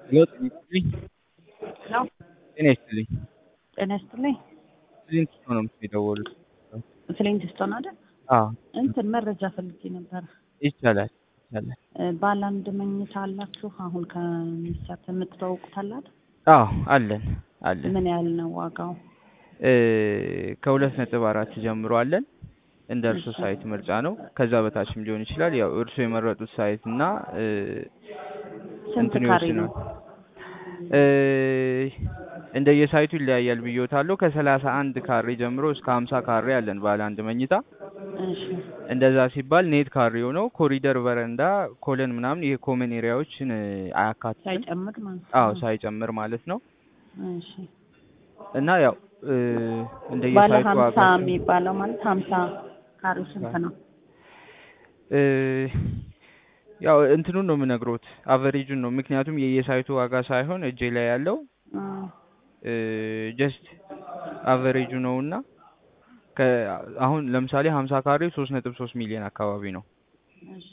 ሄሎ ጤና ይስጥልኝ። ሄሎ ጤና ይስጥልኝ። ጤና ይስጥልኝ። ስንት ሰው ነው የደወሉት? ፍሊንትስቶን አይደል? አዎ እንትን መረጃ ፈልጌ ነበረ። ይቻላል ይቻላል። እ ባለ አንድ መኝታ አላችሁ? አሁን ከሚሰጥ የምትተዋውቁት አለ አይደል? አዎ አለን አለን። ምን ያህል ነው ዋጋው? እ ከሁለት ነጥብ አራት ጀምሮ አለን። እንደ እርሶ እሺ። ሳይት ምርጫ ነው። ከዛ በታችም ሊሆን ይችላል። ያው እርሶ የመረጡት ሳይት እና እ ስንት እንትኑ ካሬ ይወስናል። ነው? እ እንደየሳይቱ ይለያያል ብዬዎታለሁ። ከሰላሳ አንድ ካሬ ጀምሮ እስከ ሀምሳ ካሬ አለን ባለ አንድ መኝታ። እሺ እንደዛ ሲባል ኔት ካሬው ነው። ኮሪደር፣ በረንዳ፣ ኮለን ምናምን ይሄ ኮመን ኤሪያዎችን እ አያካትትም። ሳይጨምር ማለት አዎ ነው። ሳይጨምር ማለት ነው። እሺ እና ያው እ ባለ እንደየሳይቱ ሀምሳ ዋጋ የሚባለው ማለት ሀምሳ ካሬው ስንት ነው? እ ያው እንትኑን ነው የምነግሮት አቨሬጁን ነው። ምክንያቱም የየሳይቱ ዋጋ ሳይሆን እጄ ላይ ያለው እ ጀስት አቨሬጁ ነው እና ከ አሁን ለምሳሌ ሀምሳ ካሬው ሶስት ነጥብ ሶስት ሚሊዮን አካባቢ ነው እሺ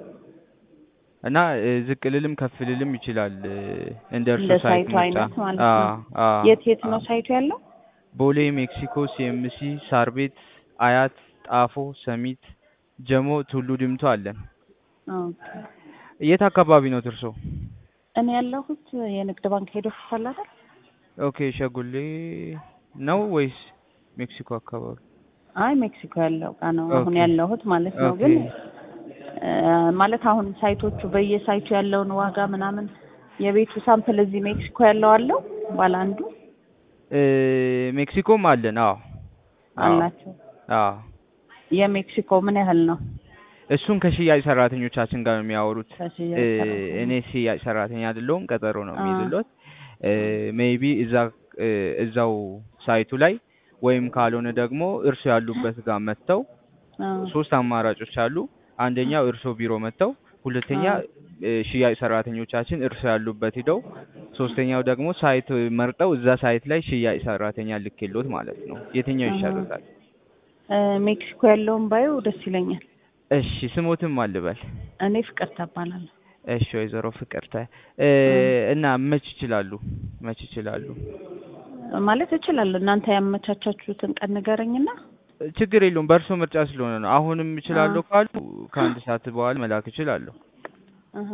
እና እ ዝቅ ልልም ከፍ ልልም ይችላል እ እንደ እርሶ እንደ ሳይት ሳይቱ ምርጫ። አይነት ማለት አ ነው። አ የት የት አ ነው ሳይቱ ያለው? ቦሌ፣ ሜክሲኮ፣ ሲኤምሲ፣ ሳር ቤት፣ አያት፣ ጣፎ፣ ሰሚት፣ ጀሞ፣ ቱሉ ዲምቱ አለን። ኦኬ። የት አካባቢ ነው እርሶ? እኔ ያለሁት የንግድ ባንክ ሄዶ ፊት አይደል? ኦኬ ሸጉሌ ነው ወይስ ሜክሲኮ አካባቢ? አይ ሜክሲኮ ያለው ጋ ነው አሁን ኦኬ ያለሁት ማለት ነው። ኦኬ ግን እ ማለት አሁን ሳይቶቹ በየሳይቱ ያለውን ዋጋ ምናምን የቤቱ ሳምፕል እዚህ ሜክሲኮ ያለው አለው ባለ አንዱ እ ሜክሲኮም አለን። አዎ አዎ አላቸው። አዎ የሜክሲኮ ምን ያህል ነው? እሱን ከሽያጭ ሰራተኞቻችን ጋር ነው የሚያወሩት። እ ከሽያጭ እኔ ሰራተኞች ሽያጭ ሰራተኛ አይደለሁም፣ ቀጠሮ ነው አ የሚይዝሎት። ሜይቢ እዛ እ እዛው ሳይቱ ላይ ወይም ካልሆነ ደግሞ እርሶ ያሉበት ጋር መጥተው አ ሶስት አማራጮች አሉ። አንደኛው እርሶ ቢሮ መጥተው፣ ሁለተኛ አ እ ሽያጭ ሰራተኞቻችን እርሶ ያሉበት ሂደው፣ ሶስተኛው ደግሞ ሳይት መርጠው እዛ ሳይት ላይ ሽያጭ ሰራተኛ ልኬሎት ማለት ነው። የትኛው አሀ ይሻሎታል? እ ሜክሲኮ ያለውን ባየው ደስ ይለኛል። እሺ ስሞትም አልበል። እኔ ፍቅርተ እባላለሁ። እሺ ወይዘሮ ፍቅርተ እ እ እና መች ይችላሉ? መች ይችላሉ? ማለት እችላለሁ። እናንተ ያመቻቻችሁትን ቀን ንገረኝና ችግር የለውም በእርሶ ምርጫ ስለሆነ ነው። አሁንም አ እችላለሁ ካሉ ከአንድ ሰዓት በኋላ መላክ እችላለሁ። አሀ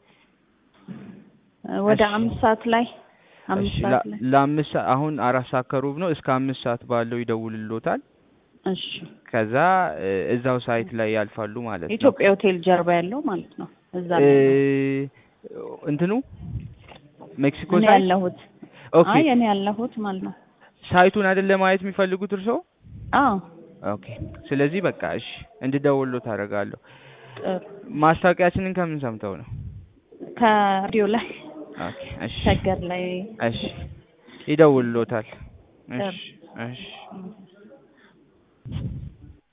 ወደ እሺ አምስት ሰዓት ላይ አምስት እሺ ሰዓት ላይ ለአምስት ሰዓት አሁን አራት ሰዓት ከሩብ ነው። እስከ አምስት ሰዓት ባለው ይደውልሎታል። እሺ ከዛ እ እዛው ሳይት ላይ ያልፋሉ ማለት ነው። ኢትዮጵያ ሆቴል ጀርባ ያለው ማለት ነው። እዛ እ ላይ ነው እንትኑ ሜክሲኮ እኔ ሳይት ያለሁት። ኦኬ አይ እኔ ያለሁት ማለት ነው። ሳይቱን አይደለ ማየት የሚፈልጉት እርስዎ? አዎ ኦኬ ስለዚህ በቃ እሺ እንድደውልሎት አደርጋለሁ። ጥሩ። ማስታወቂያችንን ከምን ሰምተው ነው? ከሬዲዮ ላይ ኦኬ እሺ ሸገር ላይ እሺ ይደውልሎታል። ጥሩ። እሺ እሺ እሺ